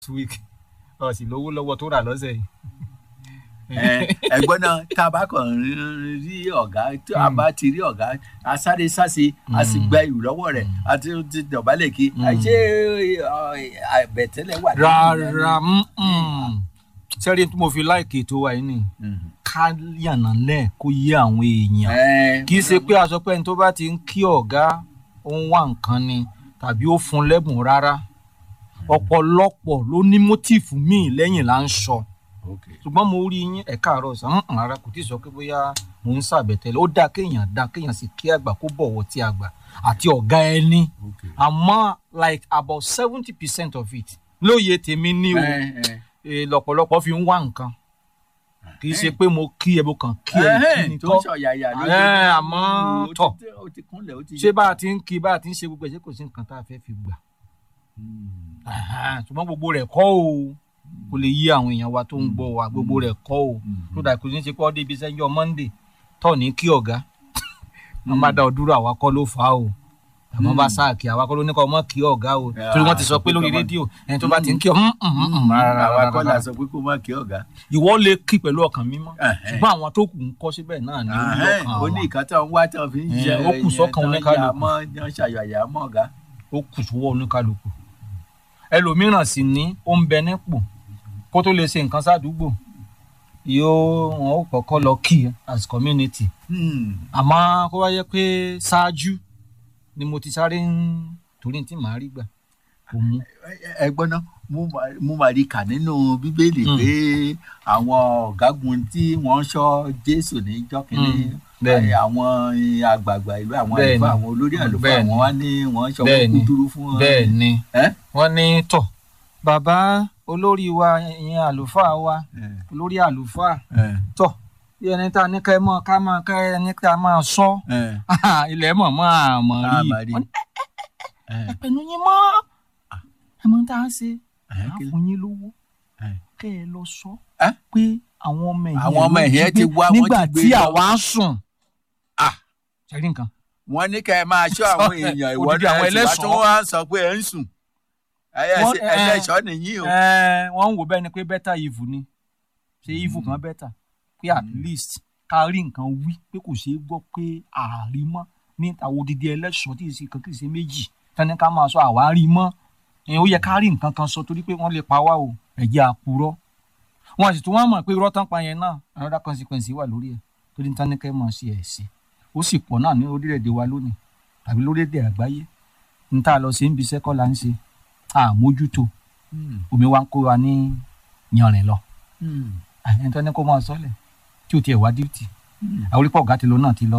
week ọ̀sìn lówó lọ́wọ́ tó rà lọ́sẹ̀ yìí. ẹ̀gbọ́n náà tá a bá kàn rí ọ̀gá tí a bá ti rí ọ̀gá a sáré sáse a sì gba ìlú lọ́wọ́ rẹ̀ a ti ti dọ̀bálẹ̀ kí ṣé àbẹ̀tẹ́lẹ̀ wà. rárá sẹ́rí tí mo fi láìkè tó wà yìí ni ká yànnà lẹ̀ kó yé àwọn èèyàn kì í ṣe pé aṣọ pé ẹni tó bá ti ń kí ọ̀gá ó ń wá nǹkan ni tàbí ó fún lẹ́bùn rárá ọ̀pọ̀lọpọ̀ ló ní mótífù míì lẹ́yìn là ń sọ ṣùgbọ́n mo rí yín ẹ̀ka àárọ̀ sàn án rárá kò tí ì sọ pé bóyá mò ń ṣàbẹ̀tẹ̀lẹ̀ ó dáa kéèyàn dáa kéèyàn sì kí àgbà kó bọ̀wọ̀ tí àgbà àti ọ̀gá ẹni àmọ́ like about seventy percent of it lóye tèmi ní o lọ́pọ̀lọpọ̀ fi ń wá nǹkan kì í ṣe pé mo kí ẹ mo kàn kí ẹ kí ni tó ṣọ̀yàyà lójú àmọ́ tọ̀ ṣé bá a ti ń kí bá a ti ń ṣe gbogbo ẹ̀ ṣé kò sí nǹkan tá a fẹ́ fi gbà ṣùgbọ́n gbogbo rẹ̀ kọ́ o kò lè yí àwọn èèyàn wa tó ń gbọ́ wa gbogbo rẹ̀ kọ́ o tó dà kò ní ṣe pé ọdẹ ibi sẹ́jọ́ monday tọ̀ ní kí ọ̀gá wọn bá dá ọ dúró àwa kọ́ ló fà á o àmọ́ bá sáàkì àwa kọ́ ló ní kọ́ ọmọ kí ọ̀gá o torí wọ́n ti sọ pé lórí rédíò ẹni tó bá ti ń kí ọ àwa kọ́ la sọ pé kó má kí ọ̀gá. ìwọ lè kí pẹ̀lú ọkàn mímọ́ ṣùgbọ́n àwọn tó kù ń kọ́ síbẹ̀ náà ní orí ọkàn wa. ó ní ìkan tó ń wá tó fi ń ṣe ó kù sọ́kàn oníkálukú ó ṣàyàyà mọ́ ọ̀gá. ó kù sọ́wọ́ oníkálukú ẹlòmíràn sì ní ó ń bẹ nípò kó tó lè ṣe nǹkan sádùúgbò yóò wọn ó kọ́kọ́ lọ kí as community àmọ́ kó wá yẹ pé ṣáájú ni mo ti sáré ń torí tí màá rí gbà kò mú. ẹ gbọ́n náà mo máa rí kà nínú bíbélì pé àwọn ọ̀gágun tí wọ́n ń ṣọ́ jésù níjọ́ kìíní àwọn àgbààgbà ìlú àwọn àlùfáà àwọn olórí àlùfáà àwọn wá ní wọ́n ń ṣọ́ wọn kúdúrú fún wọn. bẹ́ẹ̀ ni wọ́n ní tọ̀ bàbá olórí wa ìyẹn àlùfáà wa olórí àlùfáà tọ̀ bí ẹni tá a ní ká ẹ mọ ká máa ká ẹni tá a máa sọ ilẹ̀ mọ̀ mọ́ àmọ́ rí ẹ̀pẹ̀nu yín mọ́ ẹ mọ tá a ṣe á fún yín lówó kẹ́ ẹ lọ sọ pé àwọn ọmọ ẹ̀yìn ti wá wọ́n ti gbé nígbà tí àwa ń sùn ṣẹ́rí nǹkan. wọ́n ní ká ẹ máa ṣọ́ àwọn èèyàn ìwọ náà ẹ sì wá tó wá ń sọ pé ẹ ń sùn ẹlẹ́ṣọ́ nìyí o. wọ́n ń wò bẹ́ẹ̀ ni pé bẹ́tà ìvù ni ṣé ìvù kan bẹ́tà pé at least ká rí nǹkan wí pé kò ṣeé gbọ́ pé àárí mọ́ ní àwọn odidi ẹlẹ́ṣọ́ tí ìsìn kan kì í ṣe méjì tani ká máa sọ àwárí mọ́ ó yẹ ká rí nǹkan kan sọ torí pé wọ́n lè pa wá o ẹ̀jẹ̀ àpurọ́ wọn sì tún wọ́n mọ̀ pé irọ́ tán pa yẹn náà another consequence wà lórí ẹ̀ torí tani ká máa ṣe ẹ̀sìn ó sì pọ̀ náà ní orílẹ̀-èdè wa lónìí tàbí lórílẹ̀-èdè àgbáyé n tá a lọ sí ibi iṣẹ́ kọ́ la ń ṣe àmójútó omi wa ń kó wa ní yanrìn lọ ẹni tó ní kó máa sọ́lẹ̀ tí o tiẹ̀ wá díìtì àwọn orípọ̀ ọ̀gá ti lọ náà ti lọ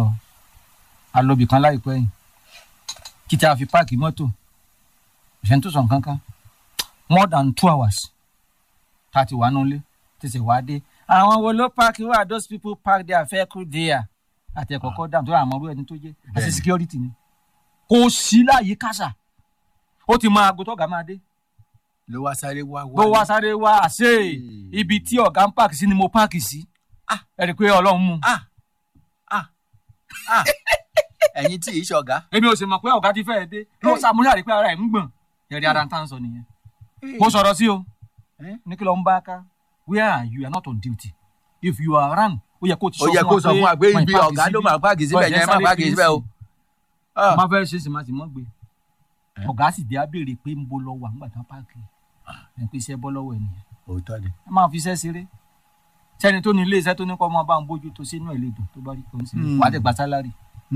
alọ́bì kan láìpẹ́ yìí títí a fi páàkì mọ́tò ìṣẹ́ tó sàn kankan more than two hours tá a ti wà nulẹ̀ tẹ̀sẹ̀ wá dé àwọn wo ló páàkì wà those people park their vehicle there àti ẹ̀kọ́ kọ́ dáhùn tó yà àmọ́ ẹni tó jẹ́ àti security ni kò sí láàyè kásà ó ti máa ago tọ́gà máa dé ló wá sáré wá wá ló wá sáré wá àṣẹ ibi tí ọ̀gá ń páàkì sí ni mo páàkì sí ẹ rí i pé ọlọ́run mú. ẹ̀yin tí ì ṣọ̀gá. èmi ò sì mọ̀ pé ọ̀gá ti fẹ́ẹ́ dé ló sàmúlẹ̀ àrí pé ara ẹ̀ ń gbọ̀n ẹ̀rí ara ń tà ń sọ nìyẹn. mo sọ̀rọ̀ sí o ní kí ló ń bá ká where are you you are not on duty if you are around ó yẹ kó ti sọ fún wa pé ibi ọ̀gá ló máa páàkì síbẹ̀ yẹn máa páàkì síbẹ̀ o. má fẹ́ ṣe é sì máa sì mọ́ gbé ọ̀gá sì dé á béèrè pé ń bo lọ wà nígbà tán páàkì ẹ̀ pé iṣẹ́ bọ́ lọ́wọ́ ẹ̀ nìyẹn. òótọ́ ni. ẹ máa fi iṣẹ́ ṣeré sẹ́ni tó ní ilé iṣẹ́ tó ní kọ́ máa bá ń bójú tó sínú ẹ̀ lẹ́dùn tó bá rí kan sí wàá tẹ̀ gba sálárì.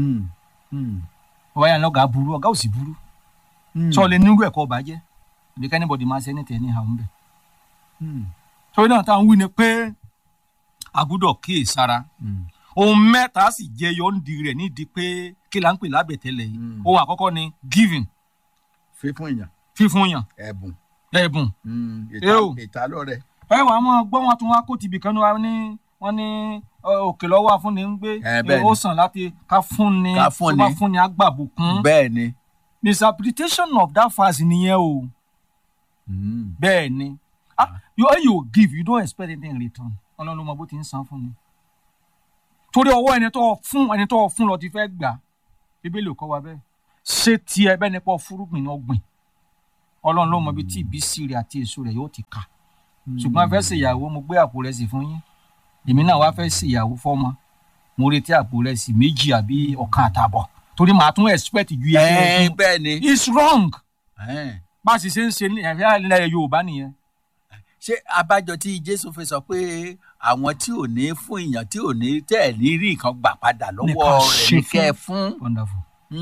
ọ̀gá yẹn lọ́gàá burú ọ̀gá ò sì burú sọ lè nírú ẹ̀kọ́ ọba jẹ́ ibi kẹ́nìbọ̀dì máa ṣe ní tẹ̀ ní àwọn bẹ̀. torí náà táwọn wí ni pé a gbọ́dọ̀ kíyè sára ohun mẹ́ta sì jẹyọ ń di rẹ̀ nídìí pé kí la ń pè lábẹ̀tẹ́lẹ̀ yìí ohun àkọ́kọ́ ni giving fífún èèyàn fífún yàn ẹ̀bùn ẹ̀bùn ìtàlọ́ rẹ̀ ẹ wàá mọ gbọ́ wọn tún wá kó tibì kan wá ní wọ́n ní òkè lọ́wọ́ afúnni ń gbé ó sàn láti ká fúnni tó bá fúnni agbábùkún bẹ́ẹ̀ ni. misinterpretation of that verse nìyẹn o bẹ́ẹ̀ ni when you give you don't expect anything in return ọlọ́run ló mọ bó ti ń san fún ni torí ọwọ́ ẹni tó fún ẹni tó fún lọ ti fẹ́ gbà bíbélì kọ́ wa bẹ́ẹ̀ ṣé tiẹ̀ bẹ́ẹ̀ nípa fúrúgbìn ọgbìn ọlọ́run ló mọ ibi tí ìbísí rẹ̀ àti èso rẹ̀ yóò ti kà ṣùgbọ́n a fẹ́ ṣèyàwó mo gbé àpò rẹ̀ sí fún yín èmi náà wá fẹ́ ṣèyàwó fọ́mọ mo retí àpò rẹ̀ sí méjì àbí ọ̀kan àtàbọ̀ torí màá tún expect ju iye ẹ fún bẹ́ẹ̀ ni it's wrong Ẹ́n. bá a sì ṣe ń ṣe ní ẹ̀fẹ́ ilẹ̀ yorùbá nìyẹn ṣé abájọ tí jésù fi sọ pé àwọn tí ò ní fún èèyàn tí ò ní tẹ̀ ẹ̀ ní rí nǹkan gbà padà lọ́wọ́ Nìkan rẹ̀ ṣe ní kẹ́ ẹ fún. wonderful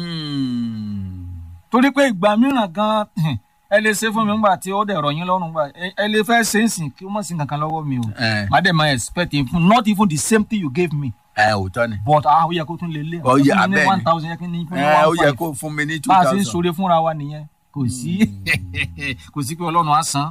Hmm. torí pé ìgbà mìíràn gan ẹ lè ṣe fún mi nígbà tí ó dẹ̀ rọ̀ yín lọ́rùn gbà ẹ ẹ lè fẹ́ ṣe ń sìn kí ó mọ̀ sí kankan lọ́wọ́ mi o Ẹ má dẹ̀ máa expect it fún not even the same thing you gave me ẹ òótọ́ ni but ah ó yẹ kó tún lè lé Ó yẹ, fún mi ní abẹ́ẹ̀ one ni. thousand yẹ kí ní fún mi ẹ ó one yẹ five kó fún mi ní two bá a ṣe ń thousand. ṣoore fúnra wa nìyẹn kò sí kò sí pé ọlọ́run á san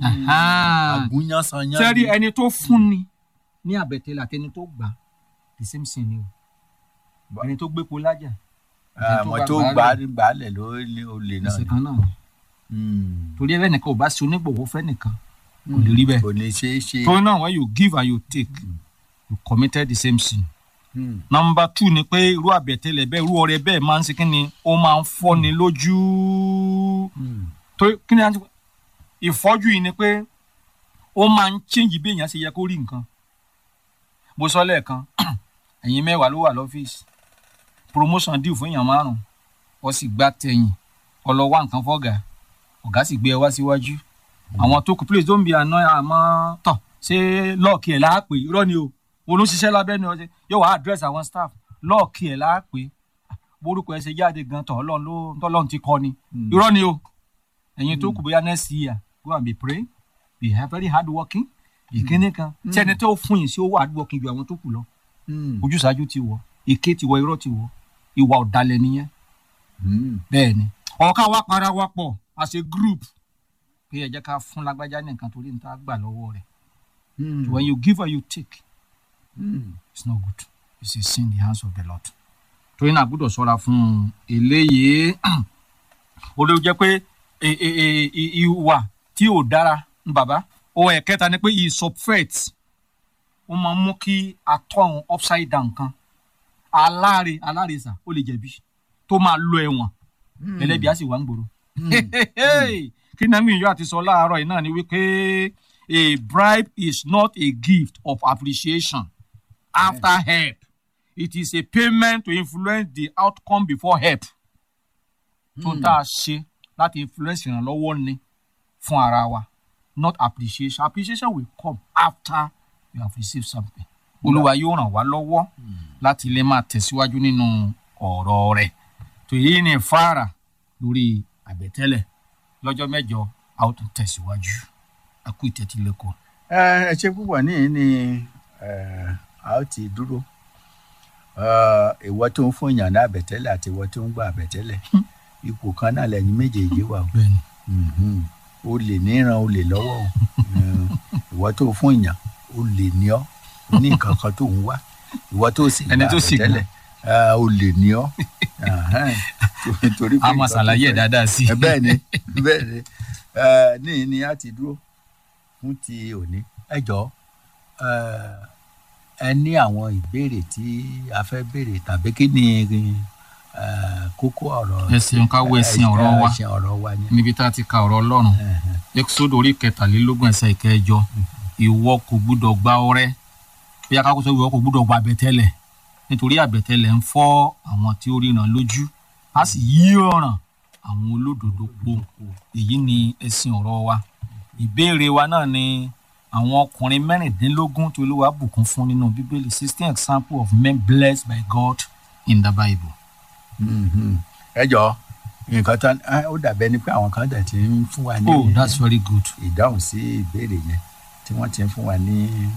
àgúnyán san yán. sẹ́rí ẹni tó fún ni ní àbẹ̀tẹ́lẹ̀ àti ẹni tó gbà the same thing ni o Ba- ẹni tó gbépo lájà àwọn tó gbà á gbàálẹ̀ ló ní olè náà ẹsẹ̀ ni. kan náà ni Hmm. torí ẹ̀rẹ́ nìkan ò bá ṣe onígbòho fẹ́ nìkan kò lè rí bẹ́ẹ̀ kò ní ṣeé ṣe. torí náà when you give and you take you committed the same sin. Hmm. number two ni pé irú àbẹ̀tẹ́lẹ̀ bẹ́ẹ̀ irú ọrẹ bẹ́ẹ̀ máa ń ṣe kí ni ó máa ń fọ́ni lójú Hmm. torí kí ni a ti ìfọ́jú yìí ni pé ó máa ń change bí èèyàn ṣe yẹ kó rí nǹkan bó sọ lẹ́ẹ̀kan ẹ̀yin mẹ́wàá ló wà lọ́fíìsì promotion deal fún èèyàn márùn ó sì gbá tẹ̀yìn ọlọ́wà nǹkan fọ́gà ọ̀gá sì gbé ẹ wá síwájú àwọn tó kù please don't be annoyed àmọ́ tọ̀ ṣé lọ́ọ̀kì ẹ̀ láàpè irọ́ ni o olóṣìṣẹ́ lábẹ́ ni ọ̀sẹ̀ yóò wá address àwọn staff lọ́ọ̀kì ẹ̀ láàpè borúkọ ẹ̀ ṣe jáde gan tọ̀ ọlọ́run ló tọ́lọ́run ti kọ́ ni Hmm. irọ́ ni o ẹ̀yin tó kù bóyá next year go and be praying be very hard working ìkíní kan tí ẹni tó fún yín sí owó hard working ju àwọn tó kù lọ Hmm. ojúṣàájú ti wọ èké ti wọ irọ́ ti wọ ìwà ọ̀dàlẹ̀ nìyẹn Hmm. bẹ́ẹ̀ ni ọ̀ká wa para wa pọ̀ as a group pé ẹ jẹ́ ká fún lágbájá ní nǹkan torí níta gbà lọ́wọ́ rẹ̀ Hmm. when you give and you take Hmm. it's not good it's a sin in the hands of the lord torí náà gbọ́dọ̀ ṣọ́ra fún eléyìí ó lè jẹ́ pé e- e- e- i- ìwà tí ò dára ń bàbá ohun ẹ̀kẹta ni pé ìsọfẹ́t ó máa ń mú kí atọ́hún upside down kan aláre aláre sà ó lè jẹ̀bi tó máa lọ ẹ̀wọ̀n Hmm. ẹlẹ́bi á sì wá ń gbòòrò kí nami ìyá àti sọ láàárọ̀ yìí náà ni wípé a bribe is not a gift of appreciation after help it is a payment to influence the outcome before help tó tá a ṣe láti influence ìrànlọ́wọ́ ni fún ara wa not appreciation appreciation will come after you have received something olúwa yóò ràn wá lọ́wọ́ láti lè máa tẹ̀síwájú nínú ọ̀rọ̀ rẹ̀ tó yí ni fara lórí àbẹ̀tẹ́lẹ̀ lọ́jọ́ mẹ́jọ a ó tún tẹ̀síwájú a kú ìtẹ́tílẹ́kọ̀ọ́. ẹ ẹ ṣe púpọ̀ níyì ni ẹ, a ó ti dúró Ẹ, ìwọ tó ń fún èèyàn ní àbẹ̀tẹ́lẹ̀ àti ìwọ tó ń gba àbẹ̀tẹ́lẹ̀ ipò kan náà lẹ́yìn méjèèjì wà o. bẹ́ẹ̀ni Mhm. o lè níran o lè lọ́wọ́ o Ẹ, ìwọ tó fún èèyàn o lè ní ọ o ní nǹkan kan tó ń wá ìwọ tó sì Ẹni gba tó sì gbà. àbẹ̀tẹ́lẹ̀ ẹ, o lè ní ọ Ẹhẹ́n. torí pé a máa nǹkan tó ṣàlàyé ẹ̀ fẹ́- dáadáa sí ẹ bẹ́ẹ̀ ni bẹ́ẹ̀ ni ẹ ní ní a ti dúró fún ti òní ẹ jọ ẹ ẹ ní àwọn ìbéèrè tí a fẹ́ béèrè tàbí kí ni ẹ kókó ọ̀rọ̀ ẹ ṣeun ká wo ẹ̀sìn ọ̀rọ̀ wa ẹ̀sìn ọ̀rọ̀ wa ni. níbi tá a ti ka ọ̀rọ̀ ọlọ́run Ẹhẹ́n. exodo orí kẹtàlélógún ẹsẹ̀ ìkẹjọ ìwọ kò gbúdọ̀ gba ọrẹ bí akáko sọ ìwọ kò gbúdọ̀ gba àbẹ̀tẹ́lẹ̀ nítorí àbẹ̀tẹ́lẹ̀ ń fọ́ àwọn tí ó ríran lójú a sì yí ọ̀ràn àwọn olódodo po èyí ni ẹ̀sìn ọ̀rọ̀ wa ìbéèrè wa náà ni àwọn ọkùnrin mẹ́rìndínlógún tí olúwa bùkún fún nínú bíbélì sixteen example of men blessed by God in the Bible. Mhm. ẹ jọ nǹkan tán ẹ, ó dàbẹ́ ni pé àwọn kan dẹ̀ ti ń fún wa ní oh that's very good. ìdáhùn sí ìbéèrè yẹn tí wọ́n ti ń fún wa ní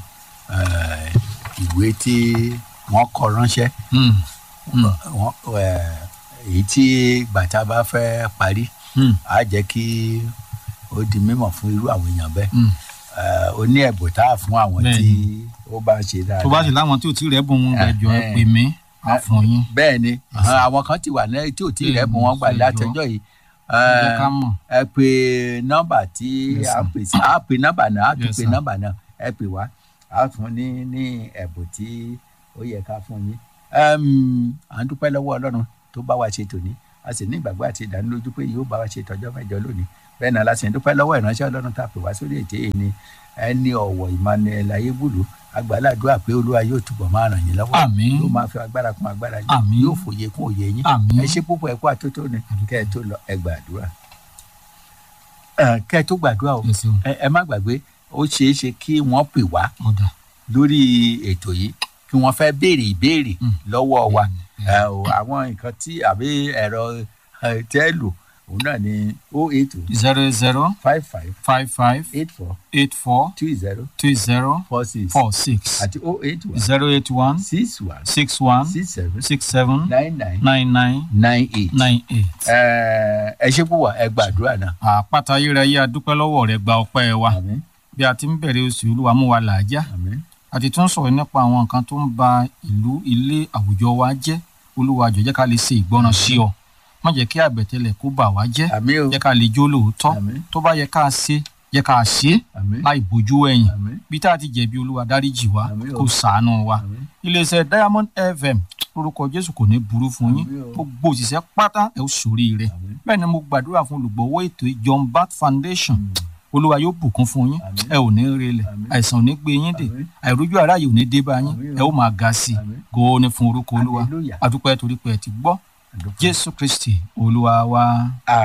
ẹ, ìwé tí wọ́n kọ ránṣẹ́. Mm. Mm. wọn ẹ, èyí tí gbàtà bá fẹ́ parí Mm. á jẹ́ kí ó di mímọ̀ fún irú àwọn èèyàn bẹ́ẹ̀ Mm. Ẹ, ó ní ẹ̀bùn tá a fún àwọn tí ó bá ṣe dáadáa. tó bá sì láwọn tí ò tí rẹ̀ bùn wọn gbẹjọ ẹ Eh, pè mí á fún yín. bẹ́ẹ̀ ni Yes. àwọn kan ti wà ní tí ò tí Bẹ́ẹ̀ rẹ̀ bùn ni, wọ́n gbà ṣe látọjọ́ yìí ẹ jẹ́ ká mọ̀. ẹ pè nọ́mbà tí Yes, a sir. pè sí a pè nọ́mbà náà a tún Yes, pè sir. nọ́mbà náà ẹ pè wá a fún ní ní ẹ̀bùn tí ó yẹ ká fún yín Ẹm, à ń dúpẹ́ lọ́wọ́ ọlọ́run tó bá wa ṣe tòní a sì ní ìgbàgbọ́ àti ìdánilójú pé yóò bá wa ṣe tọjọ́ mẹ́jọ lónìí bẹ́ẹ̀ náà láti dúpẹ́ lọ́wọ́ ìránṣẹ́ ọlọ́run tá a pè wá sórí ètè yìí ni ẹni ọ̀wọ̀ emmanuel ayébùlù agbáládùá pé olúwa yóò túbọ̀ máa ràn yín lọ́wọ́ Àmín. yóò máa fi agbára kún agbára yín Àmín. yóò fòye kún òye yín Àmín. ẹ ṣe púpọ̀ ẹ kú àtótó ni kẹ́ ẹ tó lọ ẹ gbàdúrà Ẹ, kẹ́ ẹ tó gbàdúrà o Ẹ ṣeun. ẹ ẹ má gbàgbé ó ṣeé ṣe kí wọ́n pè wá ọ̀dà lórí ètò yìí kí wọ́n fẹ́ béèrè ìbéèrè Mm. lọ́wọ́ wa Mm. Ẹ, o, àwọn nǹkan tí àbí ẹ̀rọ ẹ, tẹ́ lò òun náà ni o eight o zero zero five five five five eight four eight four two zero two zero four six four six àti o eight one zero eight one six one six one six seven six seven nine nine nine nine nine eight. nine eight. Ẹ, ẹ ṣe púpọ̀ ẹ gbàdúrà náà. àpáta ayérayé adúpẹ́ lọ́wọ́ rẹ gba ọpẹ́ wa àmín bí a ti ń bẹ̀rẹ̀ oṣù olúwa mú wa làájá àmín a ti tún sọ̀rọ̀ nípa àwọn nǹkan tó ń ba ìlú ilé àwùjọ wa jẹ́ olúwa jọ̀ọ́ jẹ́ ká lè ṣe ìgbọràn sí ọ má jẹ́ kí àbẹ̀tẹ́lẹ̀ kó bà wá jẹ́ àmín o jẹ́ ká lè jó lóòótọ́ àmín tó bá yẹ ká ṣe jẹ́ ká ṣe é àmín láì bójú ẹ̀yìn àmín bí tá a ti jẹ̀bi olúwa dáríjì wá Àmín o. kó ṣàánú wa àmín iléeṣẹ́ diamond fm lórúkọ jésù kò ní burú fún yín Àmín o. gbogbo òṣìṣẹ́ pátá ẹ̀ ó sórí rẹ̀ àmín bẹ́ẹ̀ ni mo gbàdúrà fún olùgbọ̀wọ́ ètò yìí, John Bat Foundation olúwa yóò bùkún fún yín Àmín. ẹ ò ní relẹ̀ Àmín. àìsàn ò ní gbé yín dè Àmín. àìrójú aráàyè ò ní dé bá yín Àmín o. ẹ ó máa ga sí i Àmín. góò ní fún orúkọ olúwa Hallelujah. adúpẹ́ torí pé ẹ ti gbọ́ Àdúpẹ́. jésù kristi olúwa wa.